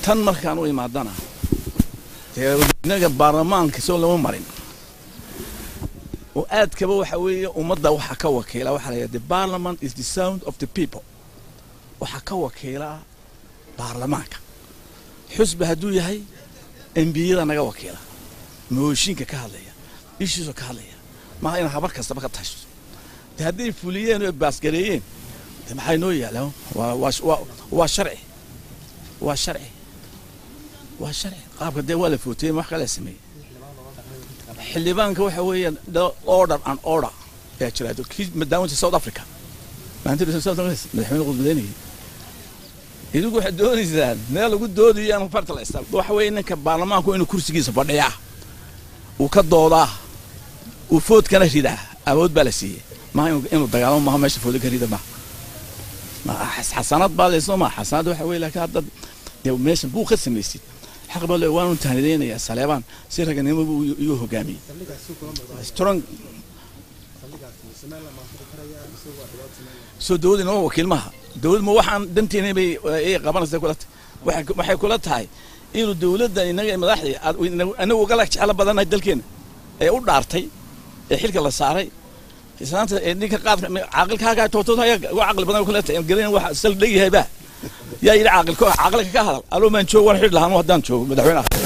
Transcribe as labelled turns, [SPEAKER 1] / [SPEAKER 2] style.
[SPEAKER 1] tan markaan u imaadana dee inaga baarlamaanka soo lama marin oo aadkaba waxa weeye ummadda waxa ka wakiila waxaa la yidhaha the parliament is the sound of the people waxaa ka wakiila baarlamaanka xusbi hadduu yahay embiyada naga wakiila mooshinka ka hadlaya ishiisoo ka hadlaya maaha inaan habar kastaba ka tasho de hadday fuliyeen oo baasgareeyeen de maxay noo yaalaan waa waa waa waa sharci waa sharci waa sharci qaabka dee waa la footeyey wax kala sameeyey xildhibaanka waxa weeyaan order and order ayaa jira kii madaawinta south africa maalintii south africa madaxweyne qudbadeynayay idigu waxaad doonaysaan meel lagu doodayo aan farta la istaa waxa weeye ninka baarlamaanku inuu kursigiisa fadhiyaa uu ka doodaa uu foodkana ridaa awood baa la siiyey maaha inuu dagaalamo maaha meesha fooda ka rida maaha xasanad baa leysoo maa xasanad waxa weye laakiin hadda dee meeshan buu ka samaysid xaq baa le waanu tahnideynayaa saleebaan si raganimo buu igu hogaamiyey strong soo dawlad inoo wakiil maaha dawlad ma waxaan danteena bay ay qabanaysa kula tahay waxay kula tahay inuu dawladda inaga madaxdii anagu ugala jeclo badannahay dalkeena ee u dhaartay ee xilka la saaray islaanta ee ninka qaadka caaqilkaagaa tootood haya uga caqli badan kula tahay gelin waxa sal dhegyahay baa yaa yidhi caaqilka caaqilka ka hadal aloo maan joogo waan xidh lahaan haddaan joogo madaxweyne ah